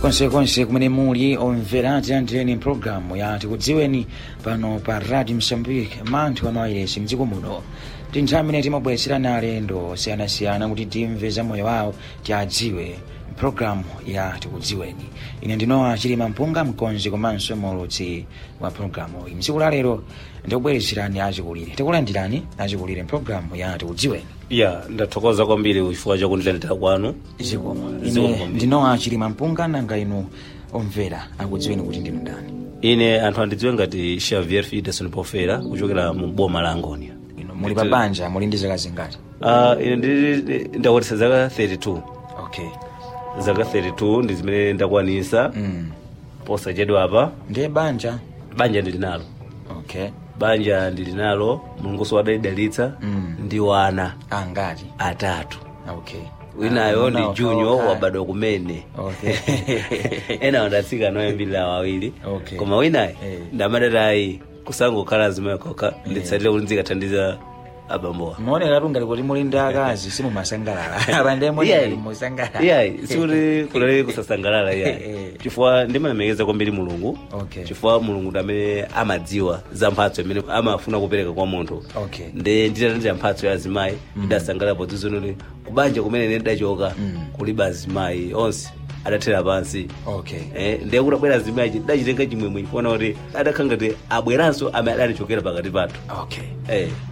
konsekonse kumene muli omvera tiyandireni mpulogalamu ya tikudziweni pano pa radio msambike manthu amawayiresi mdziko muno ndi nthawi imene timabweretserani alendo osiyanasiyana kuti timve za moyo wawo tiadziwe mpulogalamu ya tikudziweni ine ndinowa chilima mpunga mkonzi komanso mulutsi wa pulogalamu iyi mtsiku la lero ndikubweretserani achikulire tikulandirani achikulire mpulogalamu ya tikudziweni ya ndathokoza kwambiri chifukwa chakundilandira kwanu zikomo Zikomo ine kwambiri. ndinowa chilima mpunga nanga inu omvera akudziweni kuti ndinu ndani ine anthu andidziwe ngati xavier fideson pofera kuchokera mu boma la angonia inu muli pa banja muli ndi zaka zingati uh, ine ndi- ndakwanisa zaka 32 okay zaka 32 ndi zimene ndakwanisa mm. posachedwa apa ndiye banja banja ndili nalo okay banja ndili nalo mulunguso wadalidalitsa Mm. ndi wana angati atatu okay winayo Ah, ndi unawo junior kawakha. wabadwa kumene okay ena wandatsika noyambirira wawiri Okay. koma winayi Eh. ndamadatayi kusangokhala zimayokoka nditsatire kuti ndikathandiza abambowa muonekatu ngati kuti muli ndi akazi simumasangalala apande Iyayi. musangalala iyayi sikuti kulere kusasangalala Eh. iyayi chifukwa ndimalemekeza kwambiri mulungu Okay. chifukwa mulungu ndi amene amadziwa za mphatso imene amafuna kupereka kwa munthu okay nde nditalandira mphatso ya azimayi ndidasangalala podzizonoti kubanja kumene ine ndidachoka Mm. kulibe azimayi onse adathera pansi okay Eh, ndiye kuti abwera azimayi dachitenga chimwemwe kuona kuti adakhala ngati abweranso amene adatichokera pakati pathu okay Eh.